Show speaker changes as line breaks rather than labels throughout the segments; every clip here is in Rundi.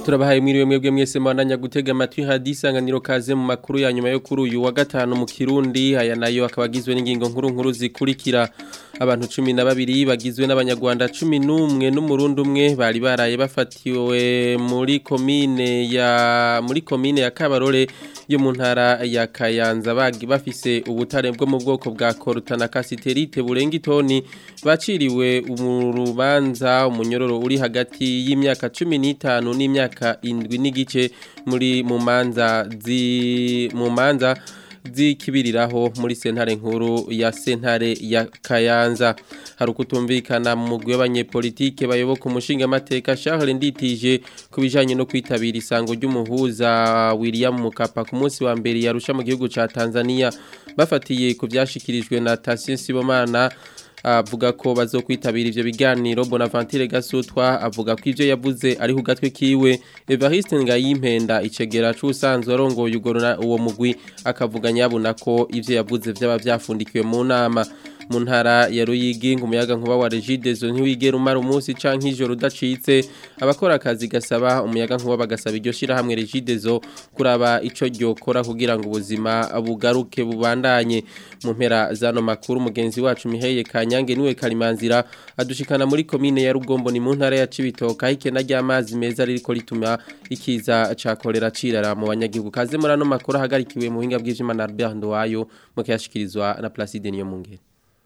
turabahaye mwiriwe mwebwe mwese mwananya gutega amatwi hadisanganiro kaze mu makuru ya nyuma yo kuri uyu wa gatanu mu Kirundi aya nayo akaba agizwe n'ingingo nkuru nkuru zikurikira abantu 12 bagizwe n'abanyarwanda 11 n'umurundi umwe bari baraye bafatiwe muri komine ya muri komine ya Kabarore yo mu ntara ya Kayanza bagi bafise ubutare bwo mu bwoko bwa Corutana Casiterite burenga itoni baciriwe umurubanza umunyororo uri hagati y'imyaka 15 n'imyaka indwi n'igice muri mu manza zi mu manza zikibiriraho muri sentare nkuru ya sentare ya Kayanza hari ukutumvikana mu mugwi w'abanyepolitike bayoboka umushinga amateka Charles Nditije kubijanye no kwitabira isango ry'umuhuza William Mukapa ku munsi wa mbere yarusha mu gihugu ca Tanzania bafatiye ku byashikirijwe na Tassien Sibomana avuga ko bazokwitabira ivyo biganiro Bonaventure Gasutwa avuga ko ivyo yavuze ari hugatwe kiwe Evariste Ngayimpenda icegera c'usanzwe arongoye ugorona uwo mugwi akavuga nyabuna ko ivyo yavuze vyaba vyafundikiwe mu nama mu ntara ya Ruyigi umuyaga nkuba wa Regidezo ntiwigera umara umunsi canke ijoro udacitse abakora akazi gasaba umuyaga nkuba bagasaba iryo shira hamwe Regidezo kuraba ico ryokora kugira ngo ubuzima bugaruke bubandanye mu mpera zano makuru mugenzi wacu Miheye Kanyange niwe Kalimanzira adushikana muri komine ya Rugombo ni mu ntara ya Cibitoka ikena ry'amazi meza ririko rituma ikiza ca kolera cirara mu banyagihugu kaze muri ano makuru hagarikiwe mu hinga bw'Imana Albert Ndowayo mu kiyashikirizwa na Placide Niyomungere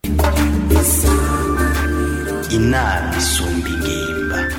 inama isumba ingimba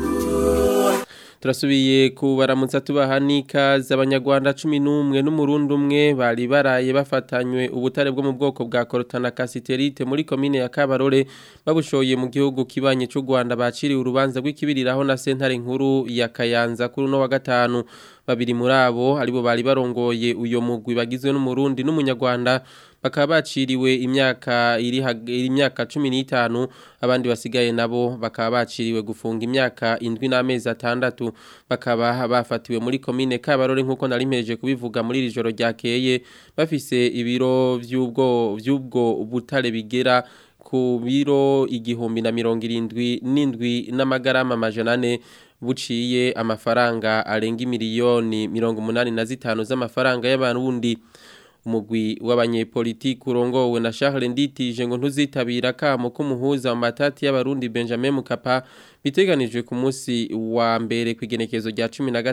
turasubiye kubaramutsa tubaha n'ikaze abanyarwanda cumi n'umwe n'umurundi umwe bari baraye bafatanywe ubutare bwo mu bwoko bwa korotana kasiterite muri komine ya kabarore babushoye mu gihugu kibanye cy'u rwanda baciriwe urubanza rw'ikibiriraho na sentare nkuru ya kayanza kuri uno wa gatanu babiri muri abo aribo bari barongoye uyo mugwi bagizwe n'umurundi n'umunyarwanda bakaba baciriwe imyaka iri imyaka 15 abandi basigaye nabo bakaba baciriwe gufunga imyaka indwi n'amezi atandatu bakaba bafatiwe muri komine Kabarore nkuko nari mpeje kubivuga muri iri joro ryakeye bafise ibiro vy'ubwo vy'ubwo butare bigera ku biro igihumbi na mirongo irindwi n'indwi n'amagarama amajana ane buciye amafaranga arenga miliyoni mirongo umunani na zitanu z'amafaranga y'abarundi umugwi w'abanyepolitiki urongowe na Charles Nditije ngo ntuzitabira kamo kumuhuza mu matati y'abarundi Benjamin Mukapa biteganijwe ku munsi wa mbere kwigenekezo rya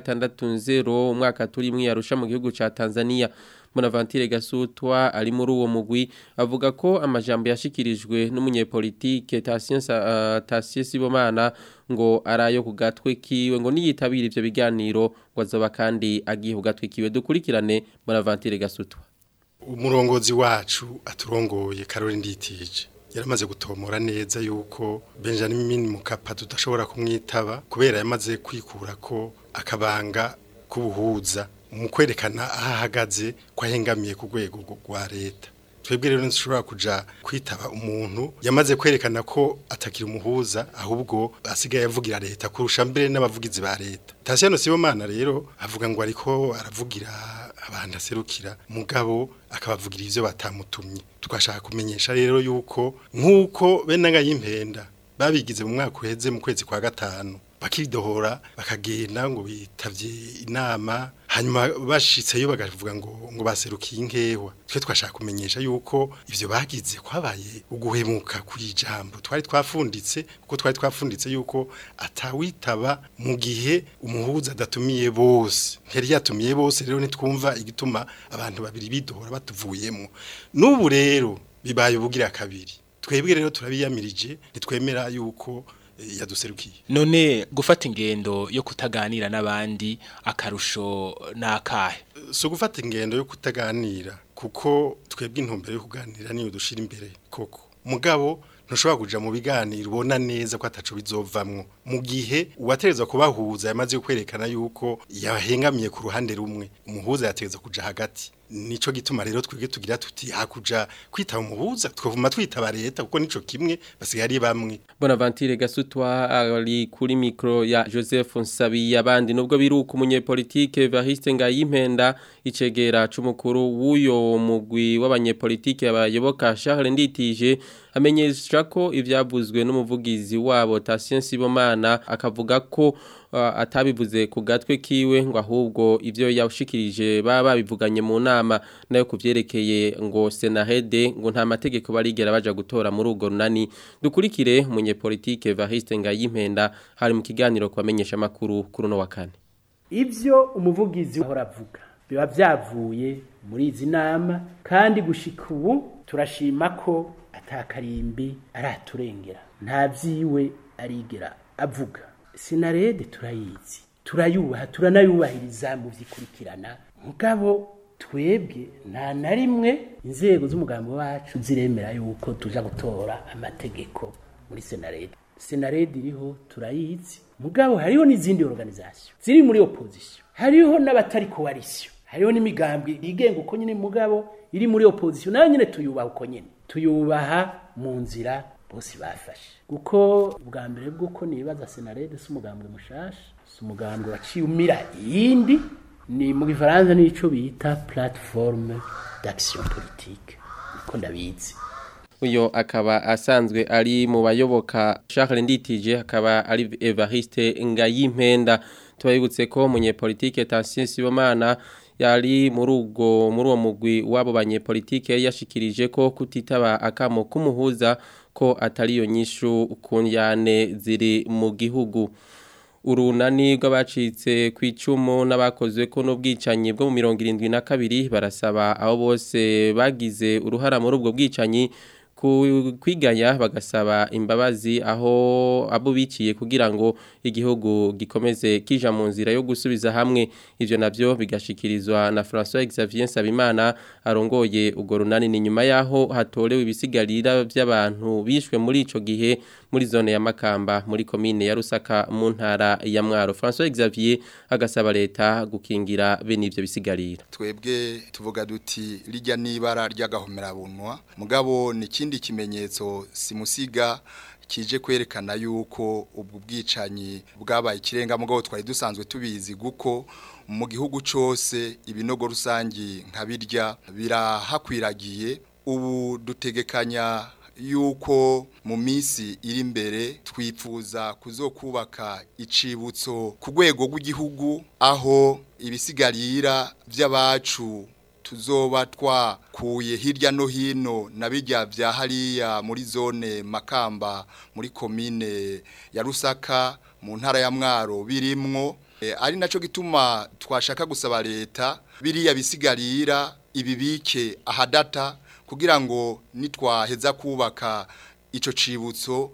16 umwaka turi mwe yarusha mu gihugu ca Tanzania Bonaventure Gasutwa ari muri uwo mugwi avuga ko amajambo yashikirijwe n'umunyepolitike Tassien uh, Tassien Sibomana ngo arayo kugatwe kiwe ngo niyitabira ivyo biganiro ngo azoba kandi agiye kugatwe kiwe dukurikirane Bonaventure Gasutwa
umurongozi wacu aturongoye Caroline Nditije yaramaze gutomora neza yuko Benjamin Mukapa tudashobora kumwitaba kubera yamaze kwikura ko akabanga kubuhuza mu kwerekana aho ahagaze ko ahengamiye ku rwego rwa leta twebwe rero ntushobora kuja kwitaba umuntu yamaze kwerekana ko atakira umuhuza ahubwo asigaye avugira leta kurusha mbere n'abavugizi ba leta Tasiyano Sibomana rero avuga ngo ariko aravugira abantu aserukira mugabo akabavugira ivyo batamutumye tukashaka kumenyesha rero yuko nkuko bene ngayimpenda babigize mu mwaka uheze mu kwezi kwa gatanu bakidohora bakagenda ngo bitavye inama hanyuma bashitseyo bagavuga ngo ngo baserukiye inkewa twe twashaka kumenyesha yuko ivyo bagize kwabaye uguhemuka kwijambo twari twafunditse kuko twari twafunditse yuko atawitaba mu gihe umuhuza adatumiye bose ntiyari yatumiye bose rero nitwumva igituma abantu babiri bidohora batuvuyemo n'ubu rero bibaye ubugira kabiri twebwe rero turabiyamirije nitwemera yuko yaduserukiye
none gufata ingendo yo kutaganira n'abandi akarusho nakahe
so gufata ingendo yo kutaganira kuko twebwe intumbero yo kuganira niyo dushira imbere koko mugabo ntushobora kuja mu biganiro ubona neza ko ataco bizovamwo mu gihe uwaterezwa kubahuza yamaze kwerekana yuko yahengamiye ku ruhande rumwe umuhuza yategeza kuja hagati nico gituma rero twige tugira tuti hakuja kwitaba umuhuza twavuma twitaba leta kuko nico kimwe basigaye ari bamwe
Bonaventure Gasutwa ari kuri micro ya Joseph Nsabi abandi nubwo biruka umunyepolitike Evariste Ngayimpenda icegera c'umukuru w'uyo mugwi w'abanyepolitike abayoboka Charles Nditije amenyesha ko ivyavuzwe n'umuvugizi wabo Tatien Sibomana akavuga ko atabivuze ku gatwe kiwe ngo ahubwo ivyo yashikirije baba babivuganye mu nama nayo kuvyerekeye ngo Senahede ngo nta mategeko barigera baja gutora muri urwo runani dukurikire umunyepolitike Variste Ngayimpenda hari mu kiganiro kwamenyesha makuru kuri no wa kane
ivyo umuvugizi ahora avuga biba vyavuye muri izi nama kandi gushika ubu turashima ko atakarimbi araturengera nta vyiwe arigera avuga sinarede turayizi turayubaha turanayubahiriza mu vyikurikirana mugabo twebwe nta na rimwe inzego z'umugambi wacu ziremera yuko tuja gutora amategeko muri senarede senarede iriho turayizi mugabo hariho n'izindi organisation ziri muri opposition hariho n'abatari coalition hariho n'imigambi yigenga uko nyine mugabo iri muri opposition nayo nyine tuyubaha uko nyine tuyubaha mu nzira bose bafashe kuko bwa mbere bw'uko nibaza senarede si umugambwe mushasha si umugambwe waciye umira iyindi ni mu gifaransa n'ico bita plateforme d'action politique niko ndabizi
uyo akaba asanzwe ari mu bayoboka Charles Nditije akaba ari Evariste Ngayimpenda tubayibutse ko munyepolitike Tansien Sibomana yari muri ubwo muri uwo mugwi wabo banyepolitike yashikirije ko kutitaba akamo kumuhuza ko atari yo nyishu kunyane ziri mu gihugu urunani rw'abacitse ku icumu n'abakozwe ko n'ubwicanyi bwo mu mirongo irindwi na kabiri barasaba abo bose bagize uruhara muri ubwo bwicanyi kwigaya bagasaba imbabazi aho abo biciye kugira ngo igihugu gikomeze kija mu nzira yo gusubiza hamwe ivyo navyo bigashikirizwa na François Xavier Nsabimana arongoye ugo runani ni nyuma yaho hatorewe ibisigarira by'abantu bishwe muri ico gihe muri zone ya Makamba muri commune ya Rusaka mu ntara ya Mwaro François Xavier agasaba leta gukingira bene ivyo bisigarira
twebwe tuvuga duti rijya nibara ry'agahomera bunwa mugabo ni ikindi kimenyetso simusiga kije kwerekana yuko ubwo bwicanyi bwabaye ikirenga mugabo twari dusanzwe tubizi guko mu gihugu cyose ibinogo rusangi nka birya birahakwiragiye ubu dutegekanya yuko mu minsi iri imbere twifuza kuzokubaka icibutso ku rwego rw'igihugu aho ibisigarira by'abacu tuzoba twakuye hirya no hino na bijya bya hariya muri zone makamba muri komine ya rusaka mu ntara ya mwaro birimwo ari nacyo gituma twashaka gusaba leta biriya bisigarira ibibike ahadata kugira ngo nitwaheza kubaka icyo cibutso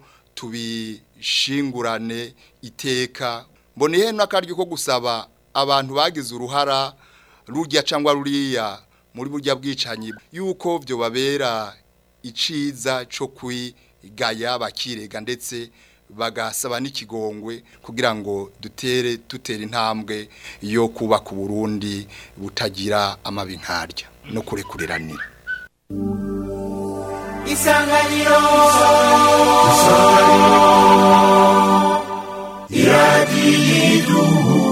tubishingurane iteka mboneye n'akaryo ko gusaba abantu bagize uruhara rurya cyangwa ruriya muri burya bwicanyi yuko byo babera iciza cyo kwigaya bakirega ndetse bagasaba n'ikigongwe kugira ngo dutere dutera intambwe yo kubaka uburundi butagira amabi nkarya no kurekuriranira
isanganiro isanganiro iradiyo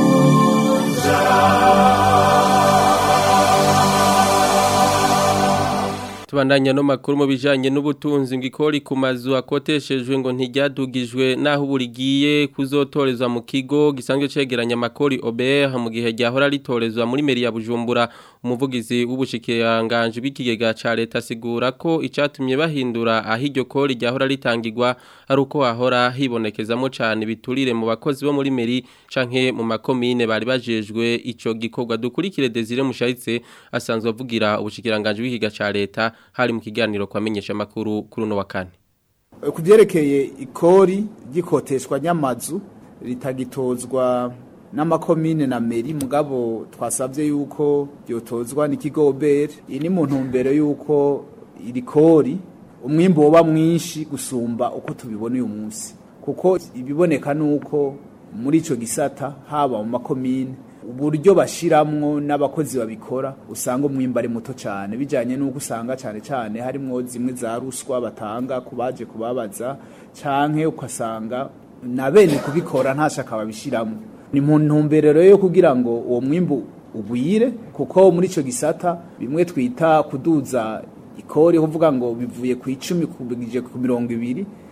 tubandanya no makuru mu bijanye n'ubutunzi ngikori ku mazu akoteshejwe ngo ntiryadugijwe naho burigiye kuzotorezwa mu kigo gisanzwe cegeranya makori OBR mu gihe ryahora ritorezwa muri meri ya Bujumbura umuvugizi w'ubushikiranganje bw'ikigega ca leta sigura ko icatumye bahindura aho iryo kori ryahora ritangirwa ari uko hahora hibonekezamo cane biturire mu bakozi bo muri meri canke mu makomine bari bajejwe ico gikorwa dukurikire Desire Mushaitse asanzwe avugira ubushikiranganje bw'ikigega ca leta hari mu kiganiro kwamenyesha makuru kuri no wa kane
ku byerekeye ikori ry'ikoteshwa nyamazu ritagitozwa n'amakomine na meri mugabo twasabye yuko ryotozwa n'ikigo beri iyi ni mu ntumbero yuko iri kori umwimbo woba mwinshi gusumba uko tubibona uyu munsi kuko ibiboneka ni uko muri icyo gisata haba mu makomine uburyo bashiramwo n'abakozi babikora usanga umwimba ari muto cyane bijyanye n'uko usanga cyane cyane harimo zimwe za ruswa batanga ku baje kubabaza cyangwa ugasanga na bene kubikora nta shaka babishyiramo ni mu ntumbero yo kugira ngo uwo mwimbu ugwire kuko muri icyo gisata bimwe twita kuduza ikori kuvuga ngo bivuye ku icumi kubigije ku mirongo ibiri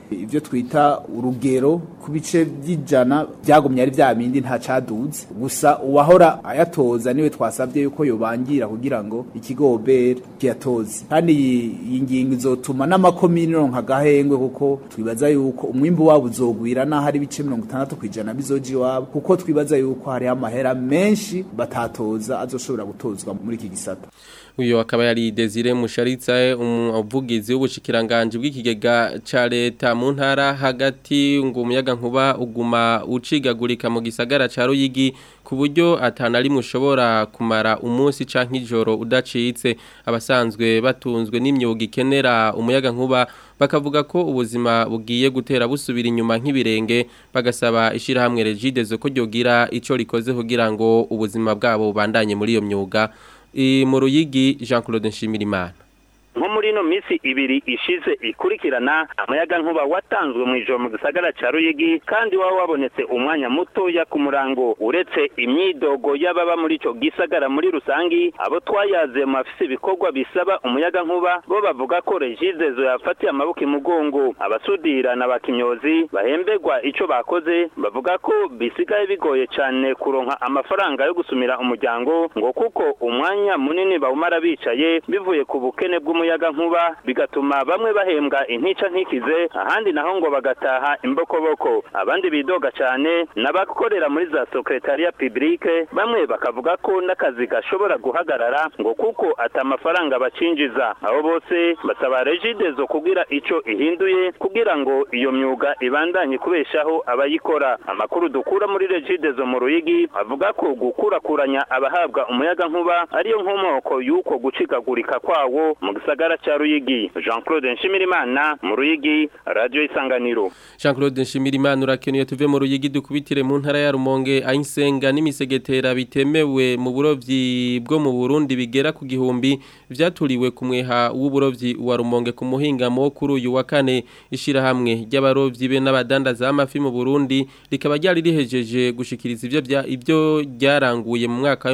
ibyo twita urugero ku bice by'ijana byagumye ari bya bindi nta caduze gusa uwahora ayatoza niwe twasabye yuko yobangira kugira ngo ikigo obere kiyatoze kandi iyi ngingo izotuma n'amakomini ronka agahengwe kuko twibaza yuko umwimbu wabo uzogwira naho ari ibice mirongo itandatu ku ijana bizoja iwabo kuko twibaza yuko hariho amahera menshi batatoza azoshobora gutozwa muri iki gisata
uyu akaba yari Desire Musharitsa umuvugizi w'ubushikiranganje bw'ikigega ca leta mu ntara hagati ngo umuyaga nkuba uguma ucigagurika mu gisagara ca Ruyigi ku buryo atanari mushobora kumara umunsi canke ijoro udacitse abasanzwe batunzwe n'imyuga ikenera umuyaga nkuba bakavuga ko ubuzima bugiye gutera busubira inyuma nk'ibirenge bagasaba ishirahamwe Regidezo ko ryogira ico rikoze kugira ngo ubuzima bwabo bubandanye muri iyo myuga mu ruyigi jean claude nshimirimana
nko muri ino minsi ibiri ishize ikurikirana amayaga nkuba watanzwe mu ijoro mu gisagara cya ruyigi kandi waba wabonetse umwanya mutoya ku murango uretse imyidogo y'ababa muri icyo gisagara muri rusangi abo twayaze mu bafise ibikorwa bisaba umuyaga nkuba bo bavuga ko regidezo yafatiye amaboko imugongo abasudira na bakimyozi bahemberwa icyo bakoze bavuga ko bisigaye bigoye cyane kuronka amafaranga yo gusumira umuryango ngo kuko umwanya munini bawumara bicaye bivuye ku bukene bw'umuyaga umuyaga nkuba bigatuma bamwe bahembwa intica ntikize ahandi naho ngo bagataha imbokoboko abandi bidoga cyane n'abakorera muri za secretariat publique bamwe bakavuga ko n'akazi gashobora guhagarara ngo kuko atamafaranga bacinjiza abo bose basaba regidezo kugira ico ihinduye kugira ngo iyo myuga ibandanye kubeshaho abayikora amakuru dukura muri regidezo mu ruyigi avuga ko gukurakuranya abahabwa umuyaga nkuba ariyo nkomoko y'uko gucikagurika kwawo mu gisagara cha Ruyigi Jean Claude Nshimirimana mu Ruyigi Radio Isanganiro
Jean Claude Nshimirimana urakenuye tuve mu Ruyigi dukubitire mu ntara ya Rumonge ayinsenga n'imisegetera bitemewe mu burovyi bwo mu Burundi bigera ku gihumbi vyaturiwe ku mweha w'uburovyi wa Rumonge ku muhingamo kuri uyu wa kane ishira hamwe ry'abarovyi be n'abadandaza amafi mu Burundi rikaba ryari rihejeje gushikiriza ivyo bya ivyo ryaranguye mu mwaka wa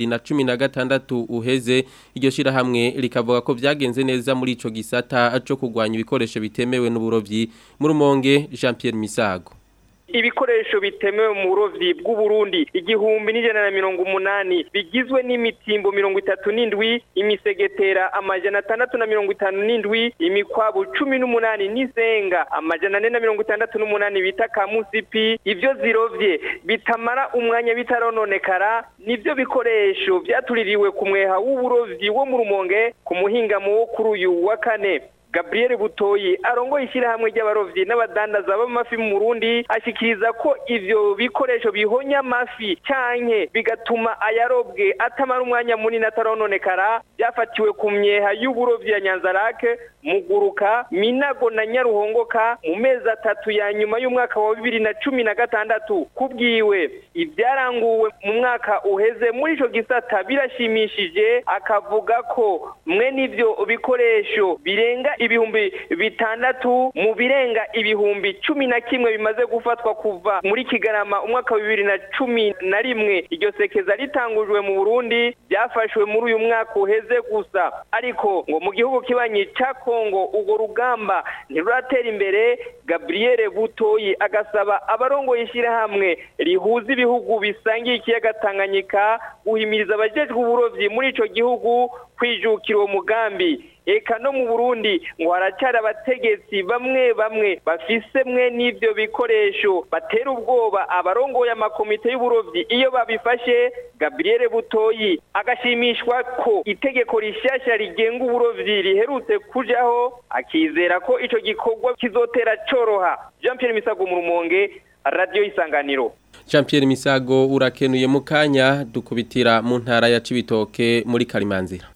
2016 uheze iryo shira hamwe rikavuga ko vyagenze neza muri ico gisata cyo kugwanya ibikoresho bitemewe n'uburovyi mu Rumonge Jean Pierre Misago
ibikoresho bitemewe mu burovyi bw'uburundi igihumbi n'ijana na mirongo umunani bigizwe n'imitimbo mirongo itatu n'indwi imisegetera amajana atandatu na mirongo itanu n'indwi imikwabu cumi n'umunani n'izenga amajana ane na mirongo itandatu n'umunani bita kamusipi ivyo zirovye bitamara umwanya bitarononekara nivyo bikoresho vyatuririwe ku mweha w'uburovyi wo mu rumonge ku muhingamo wo kuri uyu wa kane Gabriel Butoyi arongoye ishyirahamwe ry'abarovyi n'abadandaza b'amafi mu Burundi ashikiriza ko ivyo bikoresho bihonya amafi canke bigatuma ayarobwe atamara umwanya munini atarononekara byafatiwe ku myeha y'uburovyi ya Nyanzarake Muguruka Minago na Nyaruhongoka mu mezi atatu ya nyuma y'umwaka wa bibiri na cumi na gatandatu kubwiwe ibyaranguwe mu mwaka uheze muri ico gisata birashimishije akavuga ko mwe n'ivyo bikoresho birenga ibihumbi bitandatu mu birenga ibihumbi cumi na kimwe bimaze gufatwa kuva muri kigarama umwaka wa bibiri na cumi na rimwe iryo sekeza ritangujwe mu burundi byafashwe muri uyu mwaka uheze gusa ariko ngo mu gihugu kibanyi ca kongo urwo rugamba ntiruratera imbere gabriel butoyi agasaba abarongoye ishyirahamwe rihuza ibihugu bisangiye ikiyaga tanganyika guhimiriza abajejwe uburovyi muri ico gihugu kwijukira uwo mugambi eka no mu Burundi ngo haracyari abategetsi bamwe bamwe bafise mwe n'ivyo bikoresho batera ubwoba abarongoye amakomite y'uburovyi iyo babifashe Gabriel Butoyi agashimishwa ko itegeko rishasha rigenga uburovyi riherutse kujaho akizera ko ico gikorwa kizotera coroha Jean Pierre Misago mu Rumonge Radio Isanganiro
Jean Pierre Misago urakenuye mu kanya dukubitira mu ntara ya Cibitoke muri Karimanzira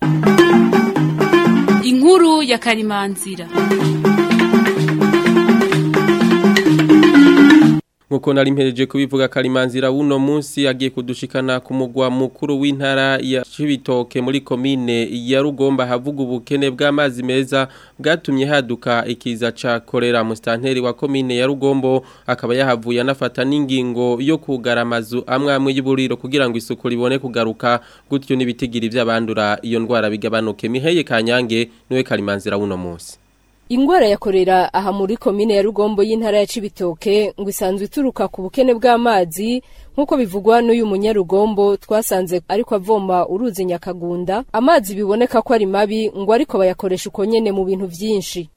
inkuru ya karimanzira
nkuko nari mpereje kubivuga karimanzira wuno munsi agiye kudushikana ku mugwa mukuru w'intara ya Cibitoke muri komine ya Rugomba havuga ubukene bw'amazi meza bwatumye haduka ikiza ca korera mu stanteri wa komine ya Rugombo akaba yahavuye anafata n'ingingo yo kugara amazu amwe amwe y'uburiro kugira ngo isuku ribone kugaruka gutyo n'ibitigiri by'abandura iyo ndwara bigabanuke miheye kanyange niwe karimanzira wuno munsi
ingwara ya korera aha muri komine ya rugombo y'intara ya cibitoke ngo isanzwe ituruka ku bukene bw'amazi nk'uko bivugwa n'uyu munyarugombo twasanze ariko avoma uruzi nyakagunda amazi biboneka ko ari mabi ngo ariko bayakoresha uko nyene mu bintu vyinshi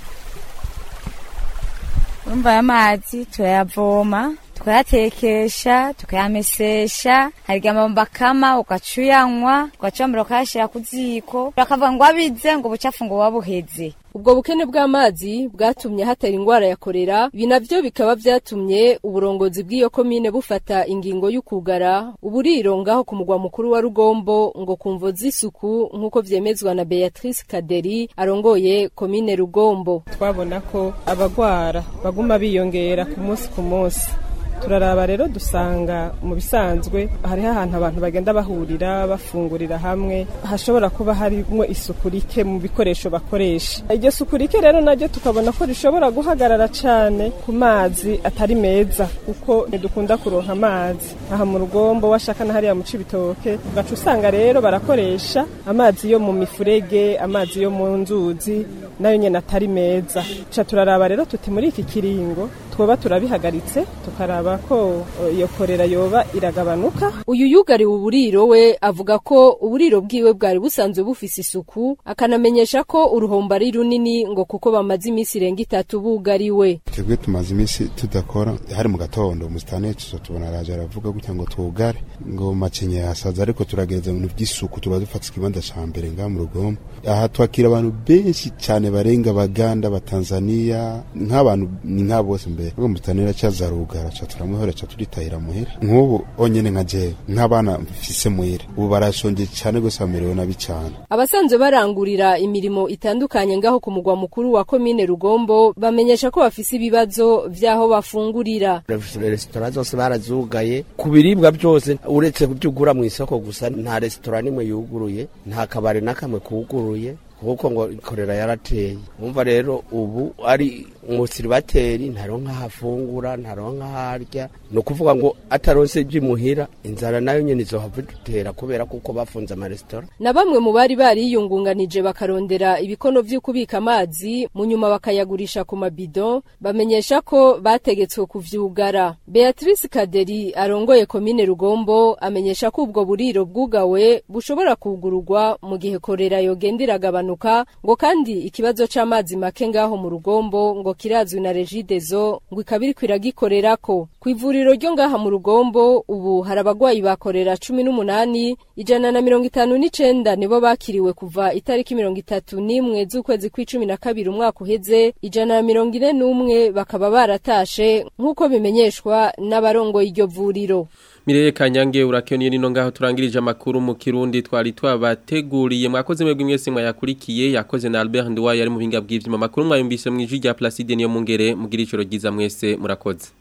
urumva aya mazi turayavoma tukayatekesha tukayamesesha hariga amabomba akama ugaca uyanywa ugaca wambara ukayashira ku ziko bakavuga ngo abize ngo ubucafu ngo wabuheze
ubwo bukene bw'amazi bwatumye hatera ingwara ya korera ibi navyo bikaba vyatumye uburongozi bw'iyo komine bufata ingingo y'ukugara uburiro ngaho ku mugwa mukuru wa rugombo ngo kumvo z'isuku nk'uko vyemezwa na beatrice kaderi arongoye komine rugombo
twabona ko abagwara baguma biyongera ku munsi ku munsi turaraba rero dusanga mu bisanzwe hariho ahantu abantu bagenda bahurira bafungurira hamwe hashobora kuba harimo isuku rike mu bikoresho bakoresha iryo suku rike rero naryo tukabona ko rishobora guhagarara cyane ku mazi atari meza kuko ntidukunda kuronka amazi aha mu rugombo washaka na hariya mu cibitoke ugaca usanga rero barakoresha amazi yo mu mifurege amazi yo mu nzuzi nayo nyene atari meza ca turaraba rero tuti muri iki kiringo twoba turabihagaritse tukaraba ko iyo korera yoba iragabanuka
uyu yugariwe uburiro we avuga ko uburiro bwiwe bwari busanzwe bufise isuku akanamenyesha ko uruhombo ari runini ngo kuko bamaze iminsi irenga itatu bugariwe
twebwe tumaze iminsi tudakora hari mu gatondo umusitani tuzo tubona araje aravuga gutya ngo twugare ngo makenye yasaza ariko turagereza ibintu by'isuku tuba dufata ikibanza ca mbere ngaha mu rugombo aha twakira abantu benshi cyane barenga baganda batanzania nk'abantu ni nk'abo bose mbere ubwo umusitani aracaza rugara ca turamuhora ca turitahira muhira nk'ubu onyene nka jewe nk'abana mfise muhira ubu barashonje cyane gose bamerewe nabi cyane
abasanzwe barangurira imirimo itandukanye ngaho ku mugwa mukuru wa komine rugombo bamenyesha ko bafise ibibazo vy'aho bafungurira
resitora zose barazugaye ku biribwa byose uretse kubyugura mu isoko gusa nta resitora nimwe yuguruye nta kabari na kamwe kuguruye kuko ngo korera yarateye umva rero ubu ari umusiribateri ntaronka hafungura ntaronka harya ni ukuvuga ngo ataronse iby'imuhira inzara nayo nyine izohava idutera kubera kuko bafunze amaresitora
na bamwe mu bari bariyungunganije bakarondera ibikono vyo kubika amazi mu nyuma bakayagurisha ku mabido bamenyesha ko bategetswe kuvyugara Beatrice Kaderi arongoye komine Rugombo amenyesha ko ubwo buriro bwugawe bushobora kugururwa mu gihe korera yogenda iragabanuka ngo kandi ikibazo c'amazi make ngaho mu Rugombo ngo kirazwi na Regideso ngo ikabiri kwiragikorerako ku ivuriro ryo ngaha mu Rugombo ubu hari abagwayi bakorera 18 ijana na mirongo itanu n'icenda nibo bakiriwe kuva itariki mirongo itatu n'imwe z'ukwezi kw'icumi na kabiri umwaka uheze ijana na mirongo ine n'umwe bakaba baratashe nk'uko bimenyeshwa n'abarongoye iryo vuriro
Mireye Kanyange urakeniye nino ngaho turangirije amakuru mu Kirundi twari twabateguriye mwakoze mwebwe mwese mwayakurikiye yakoze na Albert Ndwa yari mu binga bw'ivyuma makuru mwayumvise mu ijwi rya Placide niyo mungere mugira icoro ryiza mwese murakoze